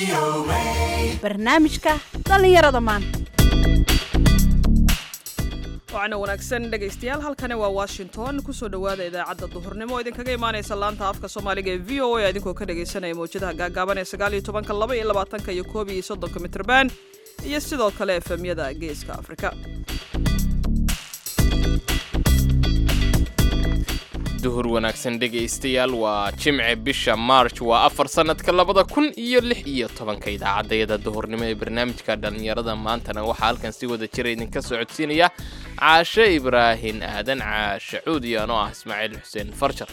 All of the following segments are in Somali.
barnaamijka dhallinyarada maanta wacna wanaagsan dhegaystayaal halkani waa washington kusoo dhowaada idaacadda duhurnimo oo idinkaga imaanaysa laanta afka soomaaliga ee v o a idinkoo ka dhagaysanaya mawjadaha gaagaaban ee sagaal iyo tobanka laba iyo labaatanka iyo koob iyo soddonka mitrban iyo sidoo kale efemyada geeska afrika duhur wanaagsan dhegaystayaal waa jimce bisha march waa afar sannadka labada kun iyo lix iyo tobanka idaacaddayada duhurnimo ee barnaamijka dhallinyarada maantana waxaa halkan si wada jira idinka soo codsiinaya caashe ibraahin aadan caashe cuudiyan oo ah ismaaciil xuseen farjar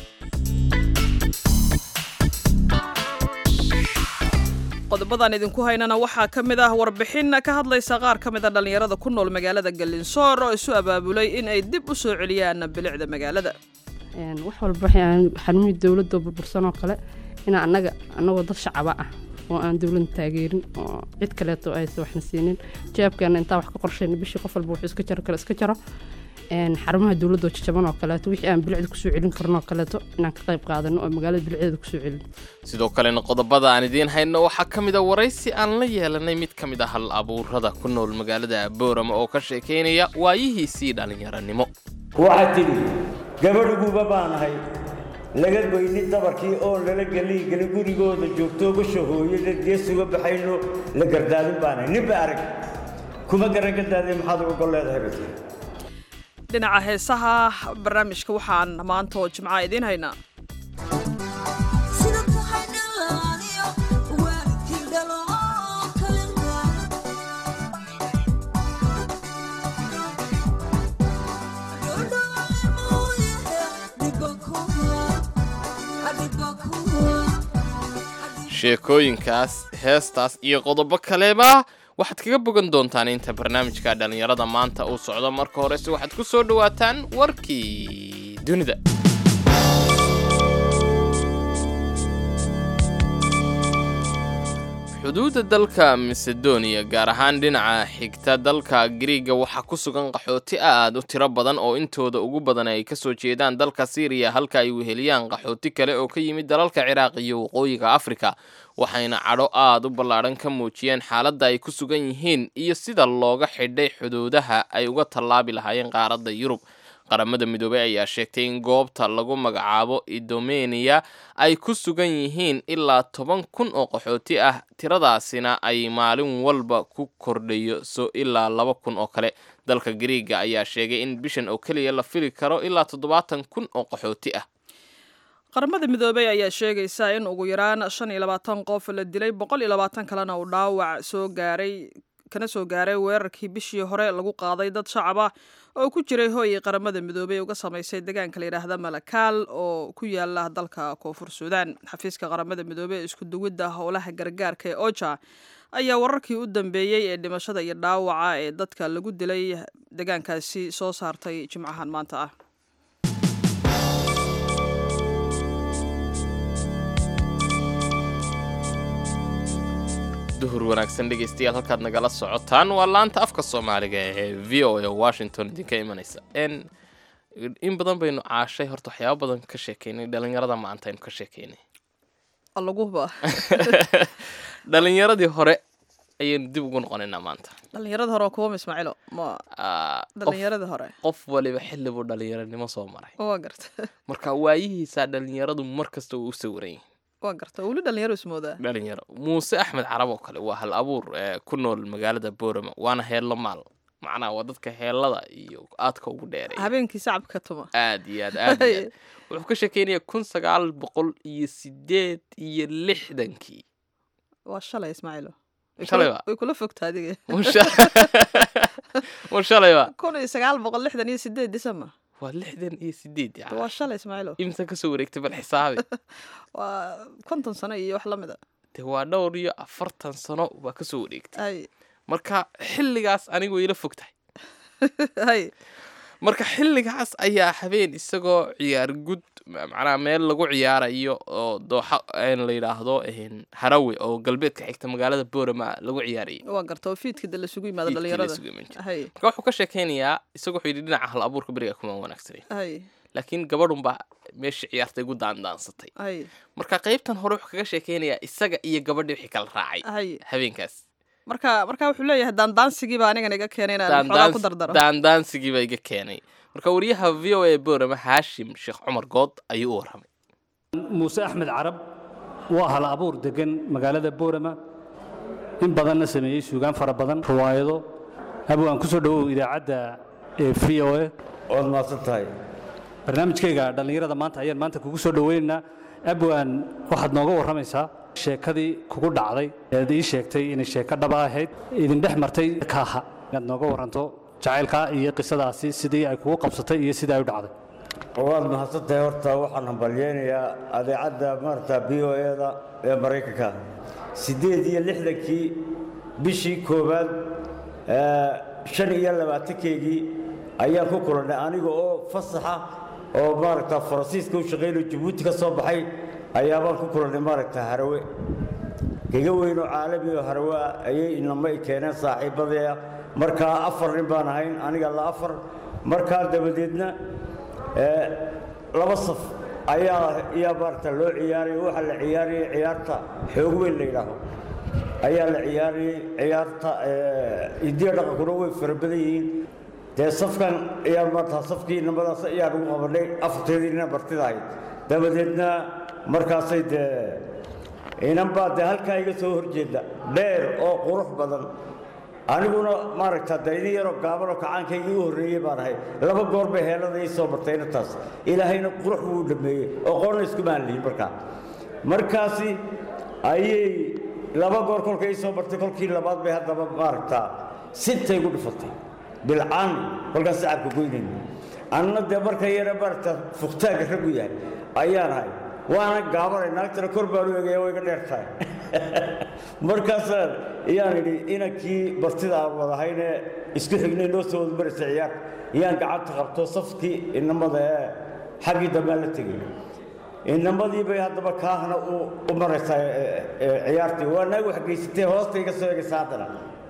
qodobadan idinku haynana waxaa ka mid ah warbixin ka hadlaysa qaar ka mid a dhallinyarada ku nool magaalada galinsoor oo isu abaabulay in ay dib u soo celiyaan bilicda magaalada wax walba xanuunii dowladda burbursan oo kale inaa annaga annagoo dad shacaba ah oo aan dowladda taageerin oo cid kaleeto aysa waxna siinin jawaabkeena intaa wax ka qorshayna bishii qof walba wuxuu iska jaro kale iska jaro xarumaha dowladda oo jajaban oo kaleeto wixii aan bilicda kusoo celin karno oo kaleeto inaan ka qayb qaadano oo magaalada bilicdeeda kusoo celin sidoo kalena qodobada aan idiin hayno waxaa ka mid a waraysi aan la yeelanay mid ka mid a hal abuurada ku nool magaalada boorama oo ka sheekaynaya waayihiisii dhallinyaranimo waxaad tidhi gabadhiguba baanahay laga goynin dabarkii oon lala gelin gelin gurigooda joogto gasha hooyada geesuga baxayno la gardaadin baanahay ninba arag kuma garan gardaadin maxaad uga gol leedahay bay tiri dhinaca heesaha barnaamijka waxaan maanta oo jimca idiin haynaa sheekooyinkaas heestaas iyo qodobo kaleba waxaad kaga bogan doontaan inta barnaamijka dhallinyarada maanta uu socdo marka horese waxaad ku soo dhowaataan warkii dunida xuduudda dalka macedonia gaar ahaan dhinaca xigta dalka griiga waxaa ku sugan qaxooti aad u tiro badan oo intooda ugu badan ay ka soo jeedaan dalka syriya halka ay weheliyaan qaxooti kale oo ka yimid dalalka ciraaq iyo waqooyiga afrika waxayna cadho aad u ballaadhan ka muujiyeen xaaladda ay ku sugan yihiin iyo sida looga xidhay xuduudaha ay uga tallaabi lahaayeen qaaradda yurub qaramada midoobey ayaa sheegtay in goobta lagu magacaabo idomeniya ay ku sugan yihiin ilaa toban kun oo qaxooti ah tiradaasina ay maalin walba ku kordhayo so ilaa laba kun oo kale dalka griiga ayaa sheegay in bishan oo keliya la fili karo ilaa toddobaatan kun oo qaxooti ah qaramada midoobey ayaa sheegaysa in ugu yaraan shan iyo labaatan qof la dilay boqol iyo labaatan kalena uu dhaawac soo gaaray kana soo gaaray weerarkii bishii hore lagu qaaday dad shacab ah oo ku jiray hooyii qaramada midoobey uga samaysay deegaanka la yidhaahda malakaal oo ku yaala dalka koonfur suudaan xafiiska qaramada midoobey ee isku duwidda howlaha gargaarka ee oja ayaa wararkii u dambeeyey ee dhimashada iyo dhaawaca ee dadka lagu dilay deegaankaasi soo saartay jimcahan maanta ah duhur wanaagsan dhegaystayaal halkaad nagala socotaan waa laanta afka soomaaliga ee v o a washington idinka imanaysa in badan baynu caashay horta waxyaaba badan ka sheekeynay dhalinyarada maanta aynu ka sheekeynay allaguba dhalinyaradii hore ayaynu dib ugu noqonaynaa maanta dhalinyarada hore waa kuwama ismaaciilo ma Ah, qof- dhalinyarada hore qof waliba xilli buu dhalinyaranimo soo maray waa garta marka waayihiisaa dhalinyaradu mar kasta uu u sawiran yahay waa garta weli dhalinyaro ismoodaa dhalinyaro muuse axmed carab oo kale waa hal abuur ee ku nool magaalada boorama waana heello maal macnaha waa dadka heellada iyo aadka ugu dheeray habeenkii sacabka ka tuma aad iyo aad aad iyo aad wuxuu ka sheekeynaya kun sagaal boqol iyo sideed iyo lixdankii waa shalay ismaaciilo Way Shalay kula- ba? way kula fogta adiga war shalayba kun iyo sagaal boqol lixdan iyo sideed december waa lixdan iyo sideed waa yani shalay ismaaciilo imsa kasoo wareegtay bal xisaabi waa konton sano iyo wax lamid a de waa dhowr iyo afartan sano baa kasoo wareegtay hay marka xilligaas anigu ila fog tahay hay marka xilligaas ayaa habeen isagoo ciyaar gud ma- macnaha meel lagu ciyaarayo oo dooxa een la yidhaahdo een, harawe oo galbeedka xigta magaalada boorama lagu ciyaarayay waa garta oo fiidka de lasugu yimaado Fiidkii la dhalinyarada isugu iman jiray. hay marka wuxuu ka sheekeynayaa isagoo wuxuu yidhi dhinaca hal abuurka beriga kuma wanaagsanayn hay laakiin gabadhunbaa meesha ciyaartay gu daandaansatay hay marka qaybtan hore wuxuu kaga sheekeynayaa isaga iyo gabadhii wixii kala raacay hay habeenkaas marka marka wuxuu leeyahay daandaansigii baa anigan iga keenay inaan xoogaa ku dardaro daandaansigii baa iga keenay marka wariyaha v o a boorama haashim sheekh cumar good ayuu u warramay muuse axmed carab waa hal abuur degan magaalada boorama in badanna sameeyey suugaan fara badan riwaayado abwaan ku soo dhowow idaacadda ee v o a waad mahadsan tahay barnaamijkayga dhallinyarada maanta ayaan maanta kugu soo dhoweynaynaa abwaan waxaad nooga warramaysaa sheekadii kugu dhacday ead ii sheegtay inay sheeko dhaba ahayd idin dhex martay kaaha inaad nooga warranto jacaylkaa iyo qisadaasi sidii ay kugu qabsatay iyo sidii ay u dhacday waad mahadsan tahay horta waxaan hambalyeynayaa adeecadda maarata b o e-da ee maraykanka siddeed iyo lixdankii bishii koowaad ee, shan iyo labaatankeygii ayaan ku kulannay aniga oo fasaxa oo maaragta faransiiska u shaqaynayo jabuuti ka soo baxay ayaabaan ku kulannay maaragta harawe kaga weynoo caalami oo harawe ah ayay inama i keeneen saaxiibadaya markaa afar nin baan ahayn aniga la afar markaa dabadeedna ee, laba saf ayaa ayaa maaragta loo ciyaaraya waxaa la ciyaarayay ciyaarta xoog weyn la yidhaaho ayaa la ciyaarayay ciyaarta ee, hidiya dhaqankuna way fara badan yihiin dee safkan ayaa maarata safkii inamadaas ayaan ugu qabanay afarteedii nina martida ahayd dabadeedna markaasay dee inan baa dee halkaa iga soo horjeeda dheer oo qurux badan aniguna maaragta dee idin yaroo gaabanoo kacaankaygii u horreeyey baan ahay laba goor bay heelada ii soo martay inantaas ilaahayna qurux buu u dhameeyey oo qoonna iskumaan lihin markaa markaasi ayay laba goor kolka ii soo martay kolkii labaad bay haddaba maaragtaa sintay gu dhifatay bilcaan kolkaas sacabka goynayna anna dee marka yare maaragta fuqtaagga raggu yahay ayaan ahay waana gaabanay naagtana kor baan u egaya way iga dheer tahay markaasaan iyaan idhi inankii martida aan wadahaynee isku xignay noo soo wada maraysa ciyaar iyaan gacanta qabto safkii inamada ee xaggii dambaan la tegay inamadii bay haddaba kaahna u u maraysaa ee, ee, ciyaartii waa naag wax geysatee hoosta iga soo egaysa haddana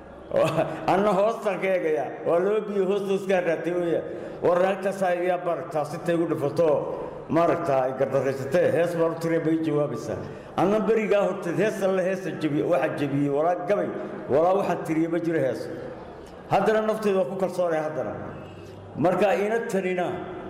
anna hoostaan ka eegaya waa laba biyo hoosta iskaa raatay weya war naagtaas ayaa maaragtaa sintay igu dhifato maaragtaa ay gardaraysatee hees baan u tiree bay jawaabaysaa anna berigaa horteed hees alle heesa jebiye waxaa jebiyey walaa gabay walaa waxaan tiriye ma jiro hees haddana nafteeda waa ku kalsoonaya haddana marka ina tanina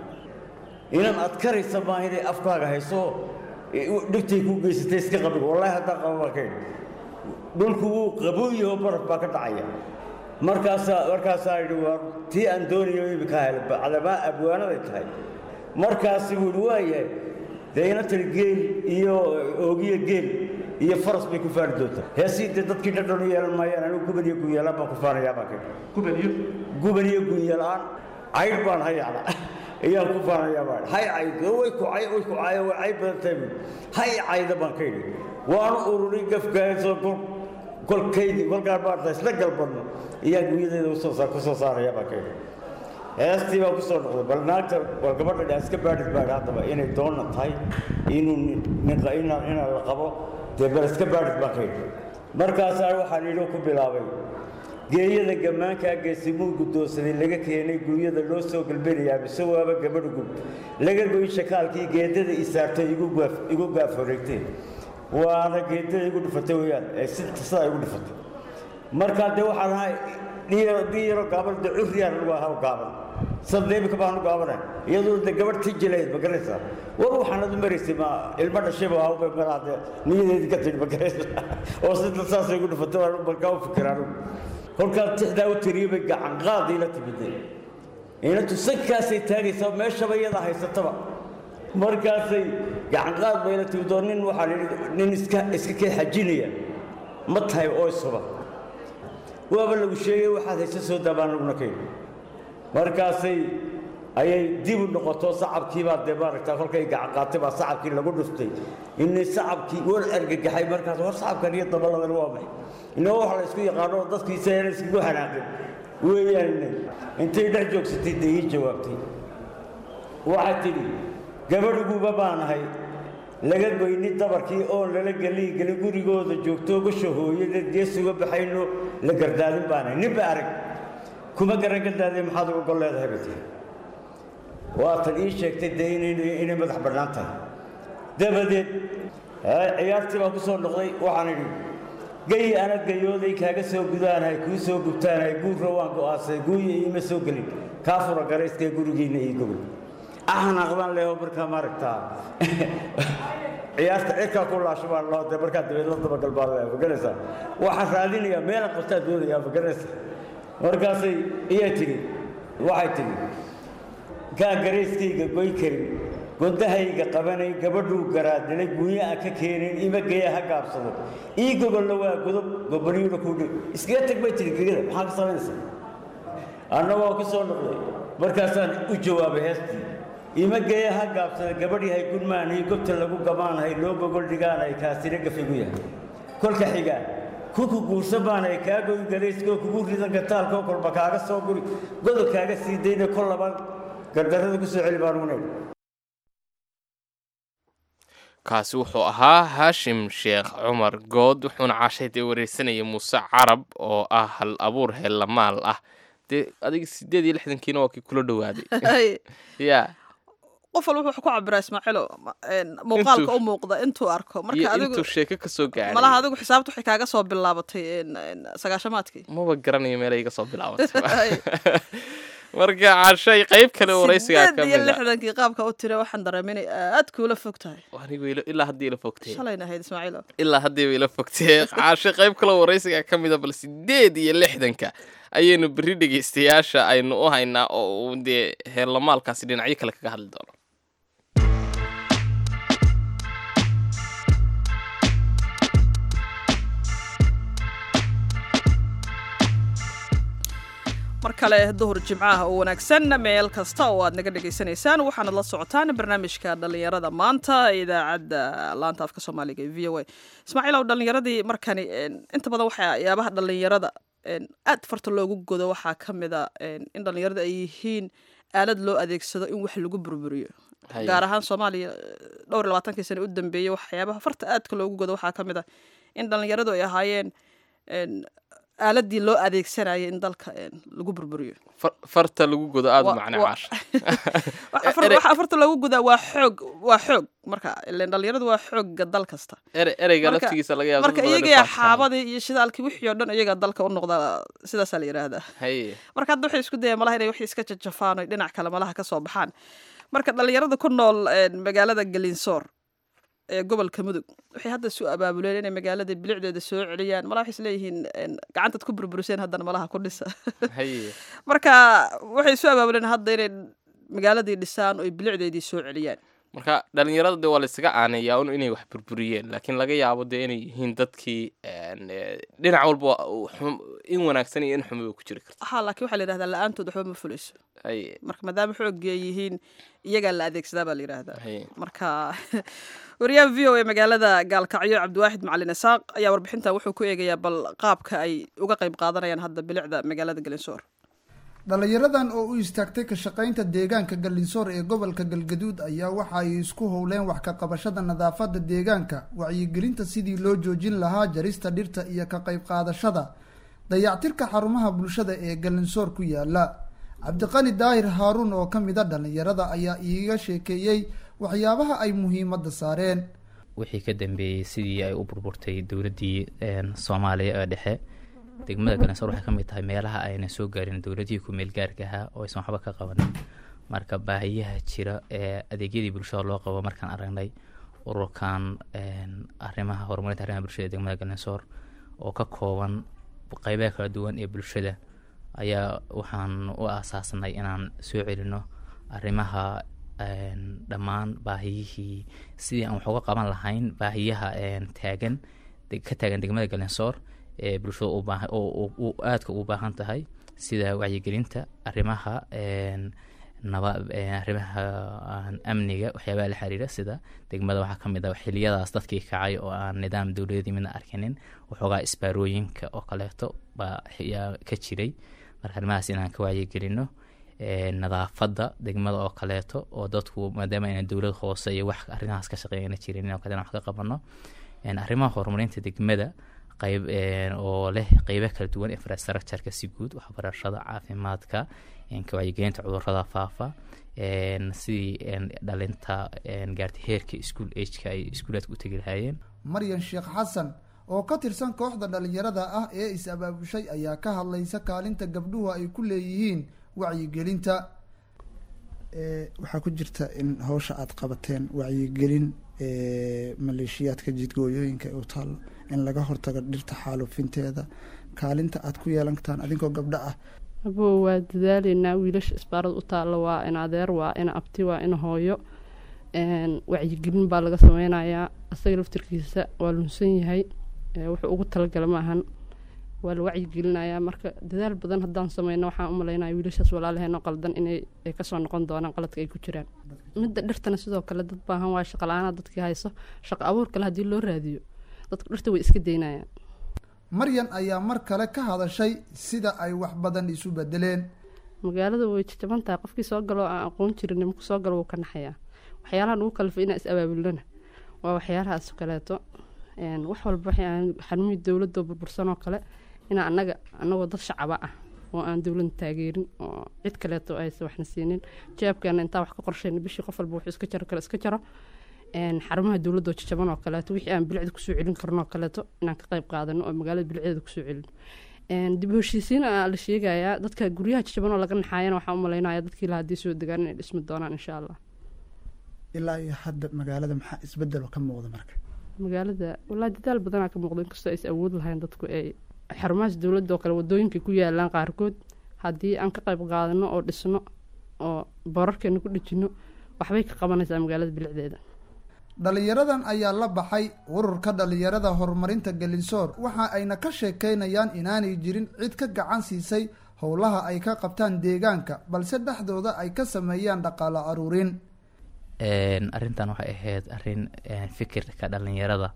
inan adkaraysa maaha inay afkaaga hayso dhigtay kuu geysatay iska qabig wallaahi haddaan qaba baan ka idhi dhulku wuu qabooyaho baraf baa ka dhacaya markaasaa markaasaa idhi waa tii aan doonayo imika helay calamaa abwaanaday tahay markaasi buu idhi waayahay dee ina tiri geel iyo oogiyo geel iyo faras bay ku faani doontaa heesii dee dadkii dhadhan u yeelan maayaan anigu guban iyo gunyeelaan baan ku faanayaa baan ka idhi gubaniyo guban iyo gunyeelaan caydh baan hayacna ayaan ku faanayaa baan hay cayd way ku cay way ku cay way cay badan tahay buu hay cayda baan ka idhi waanu ururin gafkaasoo kol kolkaydii kolkaan maarta isla galbanno ayaan guryadeeda usoo saa ku soo saaraya baan ka idhi heestii baan ku soo noqday bal naagta war gabadha dhaa iska baadhid baa haddaba inay doonna tahay inuu nin nin- inaan inaan la qabo dee bal iska baadhid baan ka idhi markaasaa waxaan idhi ku bilaabay geeyada gammaankaa geesimuu guddoonsaday laga keenay guryada loo soo galbinayaa mise waaba gabadh gub laga goy shakaalkii geedada isaartay igu gaaf igu gaaf wareegtay waana geedada igu dhifatay weeyaan ee si sidaa igu dhifatay markaa dee waxaan ahay dhiyaro dhiyaro gaaban dee curriyaan lagu ahaa gaaban sadda imika baan u gaabanay iyadoo dee gabadh tii jilayd ma garanaysaa war waxaan adu maraysay ma ilmo dhashayba waa ubay malaa dee niyadeedii ka tidhi ma garanaysaa oo sida saasay igu dhifatay waan markaa u fikir anigu kolkaas tixdaa u tiriyey bay gacan qaadii la timidday inantu sankaasay taagaysaa meeshaba iyada haysataba markaasay gacan qaad bay la timid oo nin waxaa idhi nin iska iska kee xajinaya ma tahay oo isuba waaba lagu sheegay waxaad haysa soo daabaan laguna ka yidhi markaasay ayay dib u noqoto sacabkii baa dee maaragtaa kolkay gacan qaatay baa sacabkii lagu dhuftay inay sacabkii war argagaxay markaas war sacabkan iyo dabaladan waa maxay inoo wax la isku yaqaano oo dadkiisa yana iskagu hanaaqin weeyaan inay intay dhex joogsatay dee ii jawaabtay waxaa tidhi gabadhiguba baan ahay laga goyni dabarkii oon lala gelii gelin gurigooda joogto gasha hooyada geesuga baxayno la gardaadin baanahay ninba arag kuma garan gardaadee maxaad uga gol leedahay bay tihi waatan ii sheegtay dee inay inay madax bannaan tahay dabadeed ciyaartii baan ku soo noqday waxaan idhi gayi ana gayooday kaaga soo gudaanahay kuu soo gubtaanahay guurra waan go'aansaday guuya iima soo gelin kaa fura garayskee gurigiinna ii gogol axanaaq baan leeho markaa maaragtaa ciyaarta cirkaa ku laasho baan loo dee markaa dabeed la dabagal baan leeha maganaysaa waxaan raadinayaa meelaan qabtaa doonayaa maganaysa markaasay iyaa tidhi waxay tidhi kaan garayskayga goy karin gondahayga qabanay gabadhuu garaadilay gunya aan ka keenin ima geya ha gaabsado ii gogolla waa godob gobaniyuuna ku dhi iskaga tag bay tidhi gegada maxaa ka samaynaysaa annagoo ku soo noqday markaasaan u jawaabay heestii ima geya ha gaabsada gabadh yahay gudmaanay gobta lagu gamaanahay loo gogol dhigaanay kaasina gafigu yahay kolka xigaa kuku guursan baanay kaa goy garayskoo kugu ridan gataalkoo kolba kaaga soo guri godol kaaga sii dayna kol laban gardarrada ku soo celi baan ugunay kaasi wuxuu ahaa haashim sheekh cumar good wuxuuna caashay dee wareysanaya muuse carab oo ah hal abuur heellamaal ah dee adiga sideed iyo lixdankiina waa kii kula dhowaaday ya qof walba wuxuu ku cabiraa ismaaciilo muuqaalka Intuu- u muuqda intuu arko iyo marka adigu intuu sheeko ka soo gaaray malaha adigu xisaabta waxay kaaga soo bilaabatay een, een, sagaashamaadkii maba garanayo meelay iga soo bilaabatay marka caashay qayb kale oo wareysigaa ka sideed iyo mid a lixdankii qaabka u tira waxaan dareemay inay aad kuula fog tahay anigu ila- ilaa haddii ila fogtay shalayna ahayd ismaaciilo ilaa haddiiba ila fogtee caashe qayb kaloo waraysiga ka mida bal sideed iyo lixdanka ayaynu berri dhegeystayaasha aynu u haynaa oo uu dee heerlamaalkaasi dhinacyo kale kaga hadli doono mar kale duhur jimcaha oo wanaagsan meel kasta oo aad naga dhegaysanaysaan waxaanad la socotaan barnaamijka dhallinyarada maanta ee idaacadda laanta afka soomaaliga ee v o a ismaaciil ow dhallinyaradii markani een, inta badan waxyaabaha dhallinyarada een, aad farta loogu godo waxaa ka mid a een, in dhallinyarada ay yihiin aalad loo adeegsado in wax lagu burburiyo Haye. gaar ahaan soomaaliya dhowr iyo labaatankii sane u dambeeyey waxyaabaha farta aadka loogu godo waxaa ka mid a in dhallinyaradu ay ahaayeen een, aaladii loo adeegsanayay in dalka een, lagu burburiyo Far- farta lagu godo aada u Wa- macne wa- caasha waxa far- Ere- waxa farta loogu gudaa waa xoog waa xoog marka ileen dhallinyaradu waa xoogga dal kasta ere ereyga Marka- laftigiisa laga yaabo marka dad badan iyaga inay faaftaan. xaabadii iyo shidaalkii wixii oo dhan iyaga dalka u noqda sidaasaa la yidhaahdaa haye marka hadda waxay isku dayaan malaha inay wixii iska jajafaan oo dhinac kale malaha ka soo baxaan marka dhallinyarada ku nool een, magaalada galinsoor ee gobolka mudug waxay hadda isu abaabuleen inay magaalada bilicdeeda soo celiyaan malaha waxay isleeyihiin een, gacantaad ku burburiseen haddana malaha ku dhisa haye marka waxay isu abaabuleen hadda inay magaaladii dhisaan oo ay bilicdeedii soo celiyaan marka dhalinyarada de waa laysaga aaneeyaa un inay wax burburiyeen laakiin laga yaabo de inay yihiin dadkii een, eh, dhinac walba waa uu xum- in wanaagsan iyo in xumiba ku jiri karta ha laakiin waxaa la yidhahdaa la-aantood waxba ma fulayso haye marka maadaama xoogii ay yihiin iyagaa la adeegsadaa baa la yidhaahdaa haye marka wariyaha v o a magaalada gaalkacyo cabdiwaaxid macalin isaaq ayaa warbixintan wuxuu ku eegayaa bal qaabka ay uga qayb qaadanayaan hadda bilicda magaalada galinsoor dhallinyaradan oo u istaagtay ka shaqaynta deegaanka gallinsoor ee gobolka galgaduud ayaa waxa ay isku howleen wax ka qabashada nadaafadda deegaanka wacyigelinta sidii loo joojin lahaa jarista dhirta iyo ka qayb qaadashada dayactirka xarumaha bulshada ee gallinsoor ku yaala cabdiqani daahir haaruun oo ka mid a dhallinyarada ayaa iiga sheekeeyey waxyaabaha ay muhiimadda saareen wixii ka dambeeyey sidii ay u burburtay dowladdii een, soomaaliya ee dhexe degmada galansoor waxay ka mid tahay meelaha ayna soo gaarin dowladihii ku-meel gaarka ahaa oo aysan waxba ka qabanin marka baahiyaha jira ee adeegyadii bulshada loo qabo markaan aragnay ururkan een, arrimaha horumarinta arrimaha bulshada ee degmada galansoor oo ka kooban qeybaha kala duwan ee bulshada ayaa waxaan u aasaasnay inaan soo celino arrimaha een, dhammaan baahiyihii sidii aan wax uga qaban lahayn baahiyaha een, taagan de- ka taagan degmada galensoor ee bulshada u baahan oo oo- oo aadka ugu baahan tahay sida wacyigelinta arrimaha een, naba een, arrimaha aan amniga waxyaabaha la xiriira sida degmada waxaa ka mid ah xiliyadaas dadkii kacay oo aan nidaam dowladii midna arkinin waxoogaa isbaarooyinka oo kaleeto baa yaa ka jiray marka arrimahaas inaan ka wacyigelino ee, nadaafadda degmada oo kaleeto oo dadku maadaama ayna dowlad hoose iyo wax arrimahaas ka shaqeeyana jirin oo kale inaan wax ka qabano een, arrimaha horumarinta degmada qayb een, oo leh qeybo kala duwan infrastructureka si guud waxbarashada caafimaadka een, ka wacyigelinta cudurada faafa sidii dhalinta gaartay heerka ischool ageka ay iskuulaadka u tegi lahaayeen maryan sheekh xasan oo ka tirsan kooxda dhalinyarada ah ee is-abaabushay ayaa ka hadlaysa kaalinta gabdhuhu ay ku leeyihiin wacyigelinta waxaa ku jirta in hawsha aada qabateen wacyigelin maleeshiyaadka jidgooyooyinka u taalo in laga hortago dhirta xaalufinteeda kaalinta aada ku yeelan kartaan adinkoo gabdho ah abo waa dadaaleynaa wiilasha isbaarada u taalla waa in adeer waa in abti waa in hooyo wacyigelin baa laga sameynayaa isaga laftirkiisa waa lunsan yahay wuxuu ugu talagala maahan waa la wacyigelinayaa marka dadaal badan haddaan sameyno waxaan u malaynaya wiilashaas walaalaheenoo qaldan inay kasoo noqon doonaan qaladka ay ku jiraan midda dhirtana sidoo kale dad baahan waa shaqala-aana dadkii hayso shaqo abuur kale haddii loo raadiyo dadka dhirta way iska daynayaan maryan ayaa mar kale ka hadashay sida ay wax badan isu bedeleen magaalada way jajaban tahay qofkii soo galo aan aqoon jirin marku soo galo wuu ka naxayaa waxyaalaha lagu kalifay inaan is abaabulnana waa waxyaalahaas kaleeto wax walba waxaan xanuumi dowladoo burbursan oo kale inaa anaga anagoo dad shacaba ah oo aan dowladna taageerin oo cid kaleeto aysa waxna siinin jawaabkeena intaa wax ka qorshayna bishii qof walba wuxuu iska jaro kale iska jaro xarumaha dowladoo jajaban oo kaleeto wixii aan bilicda kusoo celin karno oo kaleeto inaan ka qayb qaadano oo magaalada bilicdeeda kusoo celin dib u heshiisiin la sheegayaa dadka guryaha jajaban oo laga naxaayana waxaan u malaynaya dadkii la haddii soo degaan inay dhismi doonaan insha allah ilaa iyo hadda magaalada maxaa isbedelo ka muuqda marka magaalada wallaahi dadaal badanaa ka muuqda inkastoo aysa awood lahayn dadku ay xarumahaas dowladda oo kale wadooyinka ku yaalaan qaarkood haddii aan ka qayb qaadano oo dhisno oo boorarkeena ku dhejino waxbay ka qabanaysaa magaalada bilicdeeda dhalinyaradan ayaa la baxay ururka dhalinyarada horumarinta galinsoor waxa ayna ka sheekeynayaan inaanay jirin cid ka gacan siisay howlaha ay ka qabtaan deegaanka balse dhexdooda ay ka sameeyaan dhaqaalo aruurin arrintan waxay ahayd arrin fikirka dhalinyarada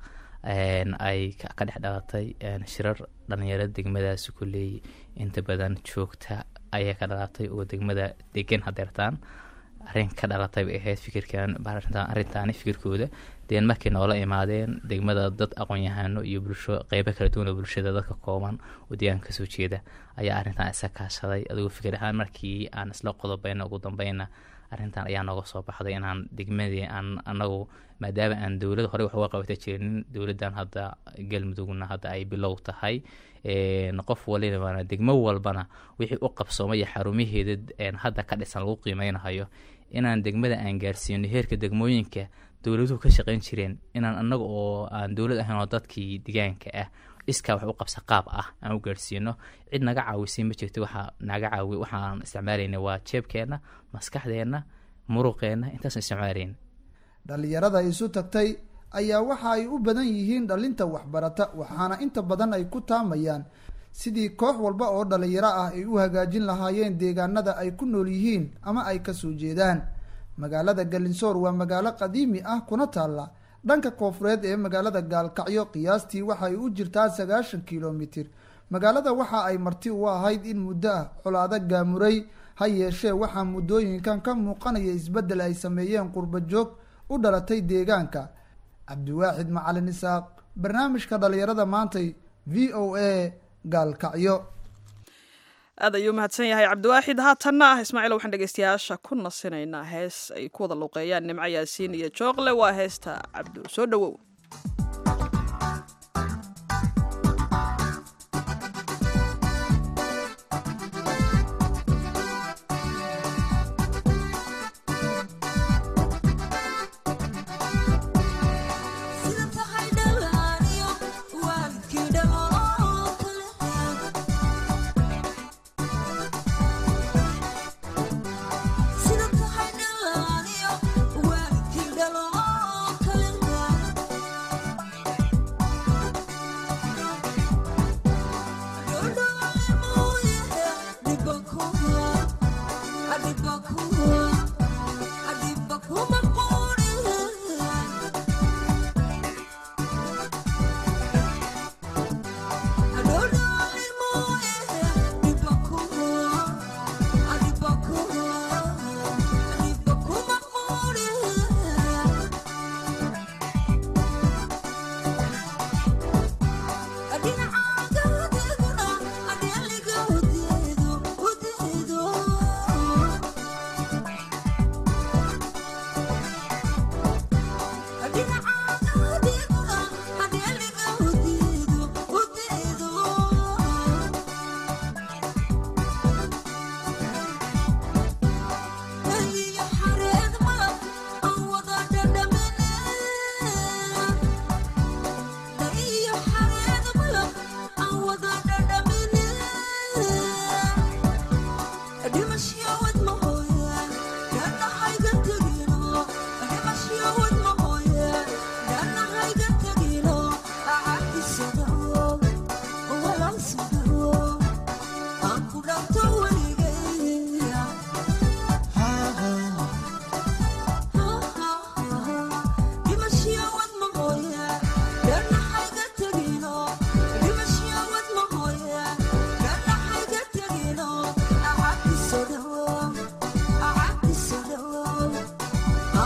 ay ka dhex dhalatay shirar dhalinyarada degmadaasi kuleey inta badan joogta ayaa ka dhalatay oo degmada degan hadeertaan arrin ka dhalatay bay ahayd fikirkan arrintaani fikirkooda deen markay noola imaadeen degmada dad aqoon-yahano iyo bulsho qeybo kala duwan oo bulshada dadka kooban oo deegaanka kasoo jeeda ayaa arrintan isa kaashaday adigoo fikir ahaan markii aan isla qodobayna ugu dambeyna arrintan ayaa nooga soo baxday inaan degmadii aan anagu maadaama aan dowlad horey wax uga qabata jirinin dowladdan hadda galmudugna hadda ay bilow tahay qof walibana degmo walbana wixii u qabsoomaya xarumaheeda hadda ka dhisan lagu qiimeynahayo inaan degmada aan gaarsiino heerka degmooyinka dowladuhu ka shaqeyn jireen inaan anaga oo aan dowlad ahayn oo dadkii degaanka ah iskaa wax u qabsa qaab ah aan u gaarsiino cid naga caawisay ma jirto waxa naga caawi waxaan isticmaalayna waa jeebkeenna maskaxdeenna muruqeenna intaasaan isticmaalayn dhalinyarada isu tagtay ayaa waxa ay u badan yihiin dhalinta waxbarata waxaana inta badan ay ku taamayaan sidii koox walba oo dhalinyaro ah ay u hagaajin lahaayeen deegaanada ay ku nool yihiin ama ay kasoo jeedaan magaalada galinsoor waa magaalo qadiimi ah kuna taalla dhanka koofureed ee magaalada gaalkacyo qiyaastii waxay u jirtaa sagaashan kilomitir magaalada waxa ay marti u ahayd in muddo ah colaado gaamuray ha yeeshee waxaa muddooyinkan ka muuqanaya isbeddel ay sameeyeen qurba joog u dhalatay deegaanka cabdiwaaxid macalin isaaq barnaamijka dhalinyarada maantay v o a gaalkacyo aad ayuu mahadsan yahay cabdiwaaxid haatanna ah ismaaciil waxaan dhegeystayaasha ku nasinaynaa hees ay ku wada luuqeeyaan nimco yaasiin iyo jooqle waa heesta cabdu soo dhowow Sida tahay dhalaaniyo waalidkii dhalo oo kale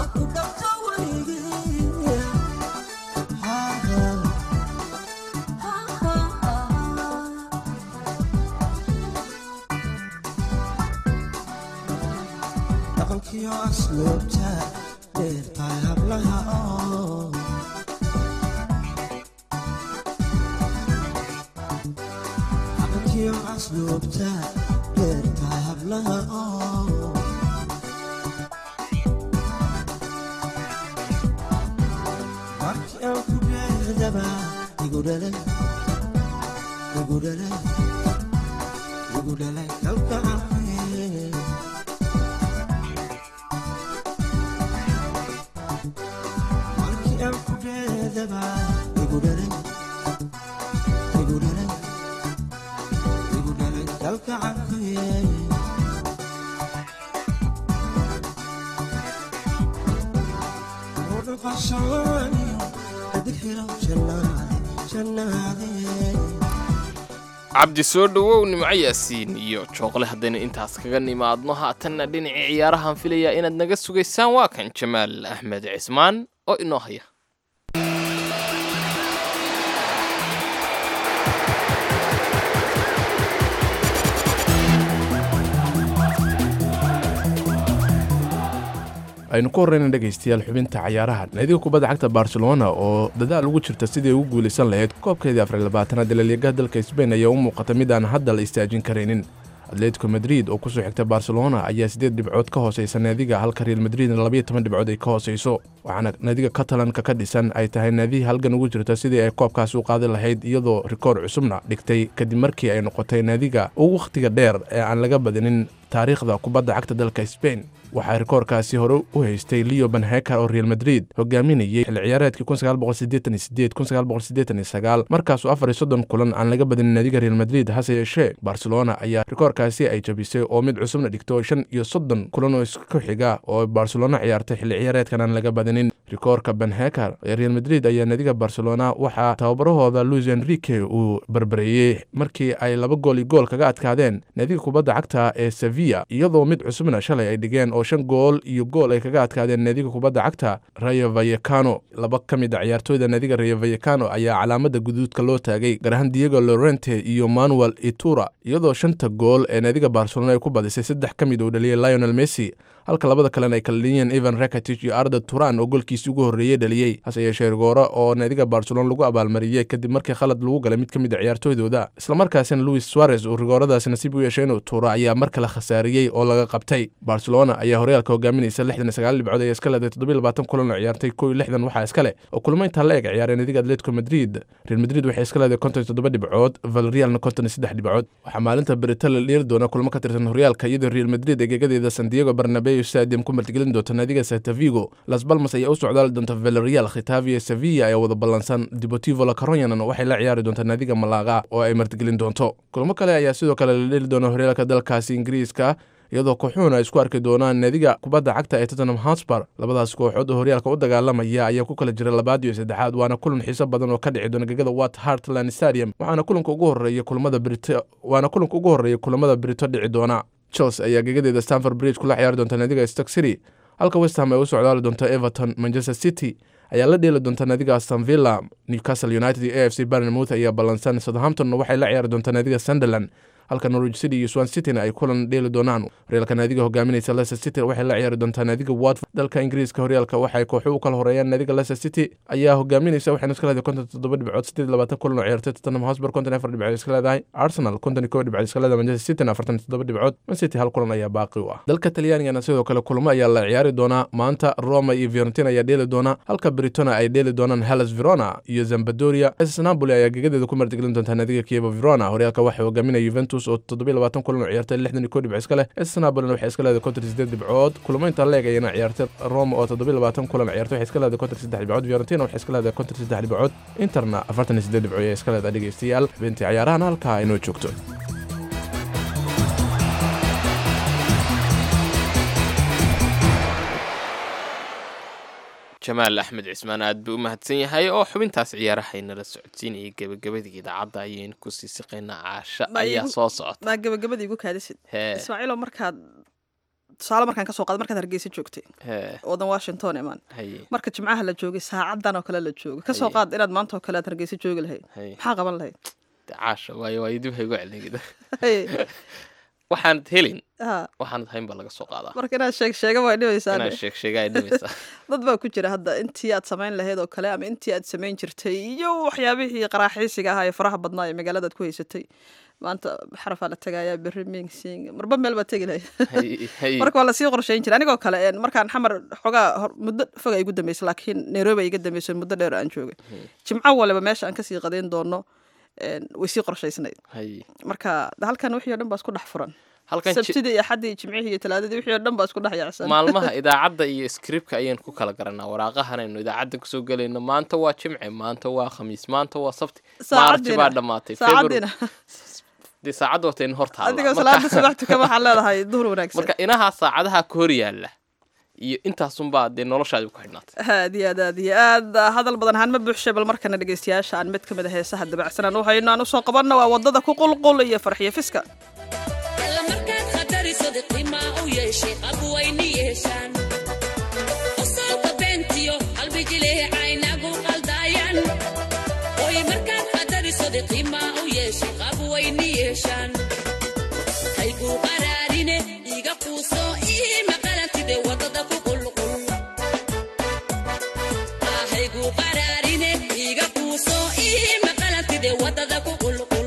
dhaqankiyo asluubta dheertahay hablaha oo dhaqankiyo asluubta dheertahay hablaha oo markii aan ku dheerdaba igu dhalay igu dhalay igu dhalay kalgacay markii aan ku dheerdaba igu dhalay igu dhalay igu dhalay kalgacay cabdi soo dhowow nimco yaasiin iyo jooqle haddaynu intaas kaga nimaadno haatanna dhinacii ciyaarahan filayaa inaad naga sugaysaan waa kan jamaal axmed cismaan oo inoo haya aynu ku horreyna dhegaystayaal xubinta cayaaraha naadiga kubadda cagta barcelona oo dadaal ugu jirta sidii ugu guulaysan lahayd koobkeedii afar labaatanaad ee laliigaha dalka sbain ayaa u muuqata mid aan hadda la istaajin karaynin atletico madrid oo kusoo xigta barcelona ayaa siddeed dhibcood ka hooseysa naadiga halka real madridna labayo toban dhibcood ay ka hooseyso waxaana naadiga catalanka ka dhisan ay tahay naadihii halgan ugu jirta sidii ay koobkaasi u qaadi lahayd iyadoo rikoor cusubna dhigtay kadib markii ay noqotay naadiga ugu wakhtiga dheer ee aan laga badinin taariikhda kubadda cagta dalka sbain waxaa rikoorkaasi hore u haystay leo benheker oo real madrid hogaaminayay xilli ciyaareedkii markaasuu afar iyo soddon kulan aan laga badinin naadiga real madrid hase yeeshee barcelona ayaa rikoorkaasi ay jabisay oo mid cusubna dhigto shan iyo soddon kulan oo isku xiga oo barcelona ciyaartay xilli ciyaareedkan aan laga badinin rikoorka benheker ee real madrid ayaa naadiga barcelona waxaa tababarahooda luis enrique uu barbareeyey markii ay laba gool iyo gool kaga adkaadeen naadiga kubadda cagta ee sevilla iyadoo mid cusubna shalay ay dhigeen oo shan gool iyo gool ay kaga adkaadeen naadiga kubadda cagta rayo vayekano laba ka mid a ciyaartooyda naadiga rayo vayekano ayaa calaamada guduudka loo taagay gaar ahaan diego lorente iyo manuel itura iyadoo shanta gool ee naadiga barcelona ay ku badisay saddex ka mid uu dhaliyey lionel messi halka labada kalena ay kala leeyeen evan rakatich iyo arda turan oo golkiisii ugu horreeyey dhaliyey hase yeeshee rigoore oo naadiga barcelona lagu abaalmariyey kadib markii khalad lagu galay mid ka mid a ciyaartooydooda islamarkaasina luis suarez uu rigooradaasi nasiib u yeeshay inuu tuuro ayaa mar kale khasaariyey oo laga qabtay barcelona ayaa horyaalka hogaaminaysa lixdan iyo sagaal dhibcood ayaa iska leeday toddobiyo labaatan kulan oo ciyaartay kow iyo lixdan waxaa iska leh oo kulmo intaa la eg ciyaareen naadiga atletico madrid real madrid waxay iska leeday konton iyo toddoba dhibcood valrealna konton iyo saddex dhibcood waxaa maalinta berita la dheeri doona kulmo ka tirsan horyaalka iyadoo real madrid egegadeeda san diego barnabeo stadium ku martigelin doonta naadiga satavigo las balmas ayaa u socdaali doonta valerial khitavia sevilla ayaa wada ballansan deportivo la caronyanan waxay la ciyaari doonta naadiga malaga oo ay martigelin doonto kulmo kale ayaa sidoo kale la dheli doona horyaalka dalkaasi ingiriiska iyadoo kooxuhuna ay isku arki doonaan naadiga kubadda cagta ee tottenham hotspur labadaas kooxood oo horyaalka u dagaalamaya ayaa ku kala jira labaad iyo saddexaad waana kulan xiiso badan oo ka dhici doona gegada wat hartland stadium waxaana kulanka ugu horeeya kulamada brito waana kulanka ugu horeeya kulamada brito dhici doona chelsea ayaa gegadeeda stanford bridge kula ciyaari doonta naadiga stock city halka westham ay u socdaali doonta everton manchester city ayaa la dheeli doonta naadiga aston villa newcastle united iyo a f c barnemouth ayaa ballansan southamptonna waxay la ciyaari doontaa naadiga sunderland halka norwich city iyo swan cityna ay kulan dheeli doonaan horyaalka naadiga hogaaminaysa leicester city waxay la ciyaari doontaa naadiga watford dalka ingiriiska horyaalka waxay kooxu u kala horeeyaan naadiga leicester city ayaa hogaaminaysa waxayna iska leedahay konton toddoba dhibcood sideed labaatan kulan oo ciyaartay tottenham hotspur konton afar dhibcood iska leedahay arsenal konton iyo kow dhibcood iska leedahay manchester cityna afartan iyo toddoba dhibcood man city hal kulan ayaa baaqi u ah dalka talyaanigana sidoo kale kulamo ayaa la ciyaari doonaa maanta roma iyo fiorentina ayaa dheeli doona halka britona ay dheeli doonaan hellas verona iyo zambadoria ss napoli ayaa gegadeeda ku martigelin doontaa naadiga kievo verona horyaalka waxaa hogaaminaya juventus oo toddobiyo labaatan kulan oo ciyaartay lixdan iyo kow dhibco iska leh ss napolina waxay iska leedahay konton iyo sideed dhibcood kulamo intaa leeg ayana ciyaartay roma oo toddobiyo labaatan kulan ciyaartay waxay iska leedahay konton iyo saddex dhibcood fiorentina waxay iska leedahay konton iyo saddex dhibcood interna afartan iyo sideed dhibcood ayaa iska leedahay dhegeystayaal xubintii ciyaarahan halkaa inoo joogto jamaal axmed cismaan aad buu u mahadsan yahay oo xubintaas ciyaarahaynala socodsiinayay gebagabadii idaacadda ayaynu ku sii siqaynaa caasha ayaa soo socota maa gabagabadii igu kaadisid hee ismaaciilo markaad tusaale markaan kasoo qaada markaad hargeysa joogtay Hee, wadan washington imaan haye marka jimcaha la joogay saacadan oo kale la joogay kasoo Haye. qaad inaad maanta oo kale aad hargeysa joogi lahayd haye maxaa qaban lahayd De caasha waayo waayo dib haygu celin Haye. waxaanad helin Ha, waxaanad hayn baa laga soo qaadaa marka inaad sheeg sheega waa dhibaysaa inaad sheeg sheega ay dhimaysaa dad baa ku jira hadda intii aad samayn lahayd oo kale ama intii aad samayn jirtay iyo waxyaabihii qaraaxiisiga ahaa ee faraha badnaa ee magaalada aad ku haysatay maanta xarafaa la tagayaa berri mingsing marba meel baad tegi lahayd Haye, haye. marka waa lasii qorshayn jira anigoo kale een, markaan xamar xogaa hor- muddo fog ay igu dambeysay laakiin nairobi ay iga dambeysay muddo dheer aan joogay jimco waliba meesha aan kasii qadayn doono een, way sii qorshaysnayd Haye. marka de halkan wixii oo dhan baa isku dhex furan halkan ji- sabtidii iyo axaddii jimcihii iyo talaadadii wixii oo dhan baa isku dhex yaacsan maalmaha idaacadda iyo scriptka ayaan ku kala garanaa waraaqahanaynu idaacadda kusoo gelayno maanta waa jimce maanta waa khamiis maanta waa sabti maarji Saacadiina- baa dhammaatay February- saacadiina dee saacadda wata in hor adigoo taalla salaada subax tukan waxaad leedahay duhur wanaagsan marka inahaa saacadaha ka hor yaalla iyo intaasunbaa dee noloshaadi ku xidhnaatay aad iyo aad aad iyo aad hadal badan ahaan ma buuxshay bal markana dhegeystayaasha aan mid ka mid a heesaha dabacsan aan u hayno aan usoo qabanno waa wadada ku qulqul iyo farxiyo fiska alla markaad khatariso qiima u yeeshay qab wayni yeeshaan qosolka beentiyo qalbijilih caynagu qaldaayan oy markaad khatariso qiima u yeeshay qab wayni yeeshaan haygu qaraarine iga quuso ii maqalantide wadada ku qulqul Ah, haygu qaraarine iga quuso ii maqalantide wadada ku qulqul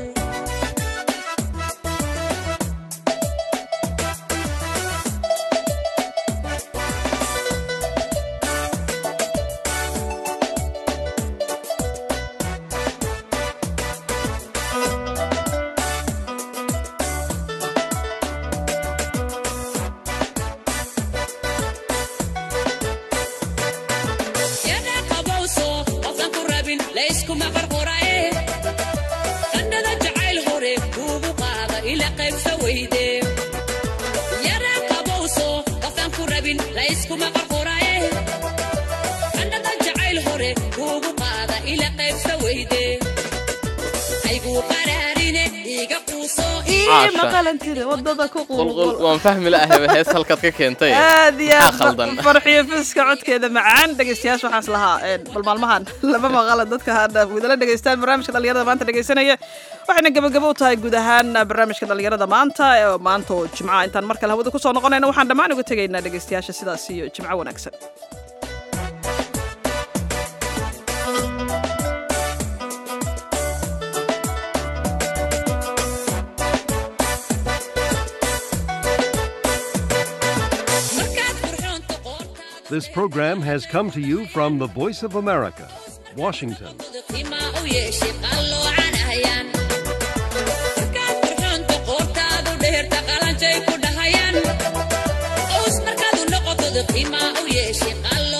yana qabowso qofkan ku rabin layskuma qarqoraye qannada jacayl hore kuugu qaada ila qaybsa weyde yana qabowso qofkan ku rabin layskuma qarqoraye qannada jacayl hore kuugu qaada ila qaybsa weyde haygu qaraarine iga quuso Caasha. maqalantida wadada ku qulqul waan fahmi la'ahayba hees halkaad ka keentay aad iyo maxaa aad khaldan farxiyo fiska codkeeda macaan dhegeystayaasha waxaas lahaa een, bal maalmahan lama maqala dadka hadda gudala dhegeystaan barnaamijka dhalinyarada maanta dhegeysanaya waxayna gabagabo u tahay guud ahaan barnaamijka dhalinyarada maanta ee maanta oo jimca intaan mar kale hawada kusoo noqonayna waxaan dhammaan uga tegaynaa dhegeystayaasha sidaas iyo jimco wanaagsan This program has come to you from the Voice of America, Washington. qiima u yeeshay qalloocanayan markaad qurxoonta qoortaadu dheerta qalanjay ku dhahayaan ous markaad u noqotod qiima u yeeshay qallo